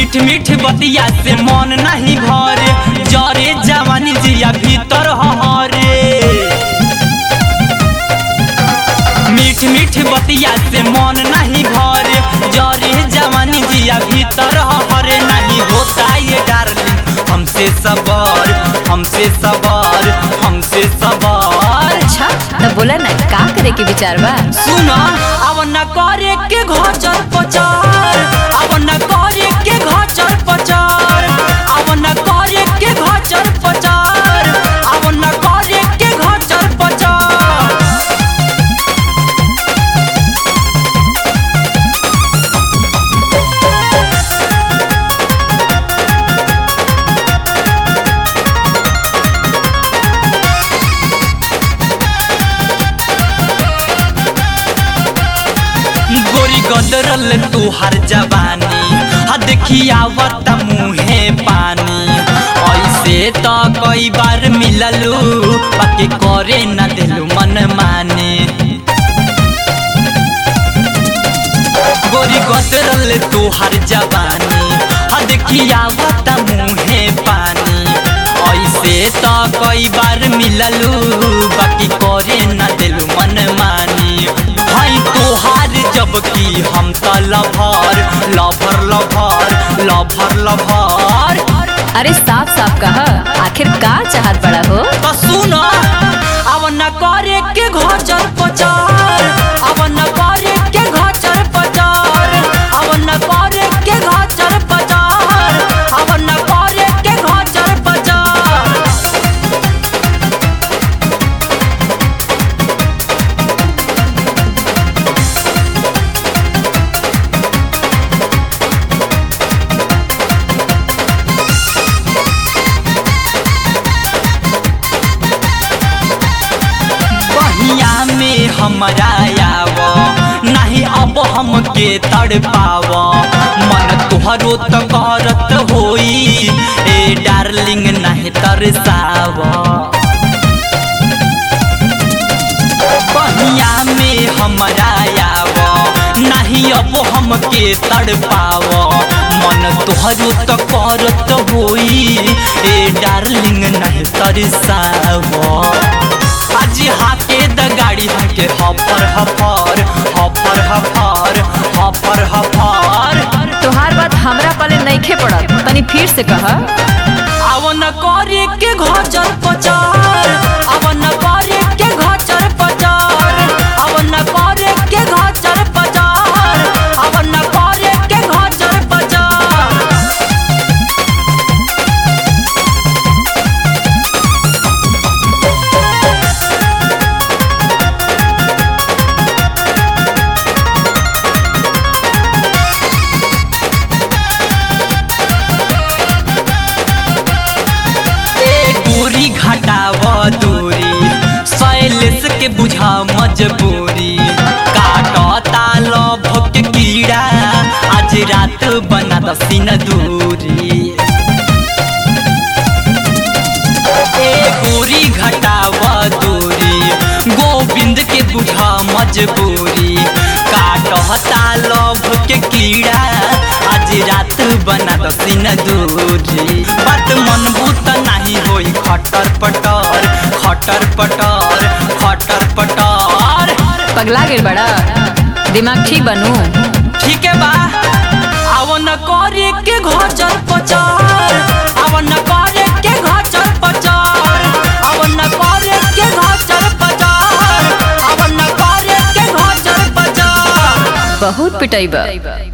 मीठ मीठ बतिया से मन नहीं भरे जरे जवानी जिया भीतर हरे मीठ मीठ बतिया से मन नहीं भरे जरे जवानी जिया भीतर हरे नहीं होता ये डार्लिंग हमसे सबर हमसे सबर हमसे सबर अच्छा तो बोला ना का करे के विचार बा सुना अब न करे के घचर पचार अब न करे के घचर पचार अब न करे के घचर पचार अब न करे के घचर पचार गोरी गदरल तुहार जवानी हा देखियावत मुहे पानी ऐसे तो कई बार मिललू बाकी करे न दिलू मन माने गोरी गदरल तुहार जवानी हा देखियावत मुहे पानी ऐसे तो कई बार मिललू बाकी करे न दिलू मन मानी भाई तोहार जब की हम त lover lover lover lover lover अरे साफ साफ कह आखिर का चाहत बड़ा हो तो सुन अब न करे के घचर पचार अब न करे के घचर पचार अब न करे के घचर पचार अब न करे के घचर पचार बहिया में हमरा आव नहीं अब हमके तड़ पाव मन तुहरो तो करत होई ए डार्लिंग नहीं तरसाव बहिया में हमरा आव नहीं अब हमके तड़ पाव मन तुहरो तो करत होई ए डार्लिंग नहीं तरसाव आज हाथे द गाड़ी हमके हफर हफर हफर हफर हफर हफर तोहार बात हमरा पले नइखे पड़त तनी फिर से कह अब न करे के घचर पचार अब न करे के घचर पचार अब न करे के घचर पचार अब न करे के घचर पचार ए गोरी घटाव दूरी शैलेश के बुझा मजबूरी काटता लभ के कीड़ा आज रात बना दसिन दूरी ए गोरी घटाव दूरी गोविंद के बुझा मजबूरी काटता लभ के कीड़ा आज रात बना दसिन दूरी बात मन भूत नहीं होई खटर पटर खटर पटर खटर पटर पगला गेल बड़ा दिमाग ठीक बनू ठीक है बा अब न करे के घचर पचार अब न करे के घचर पचार अब न करे के घचर पचार अब न करे के घचर पचार बहुत पिटाई बा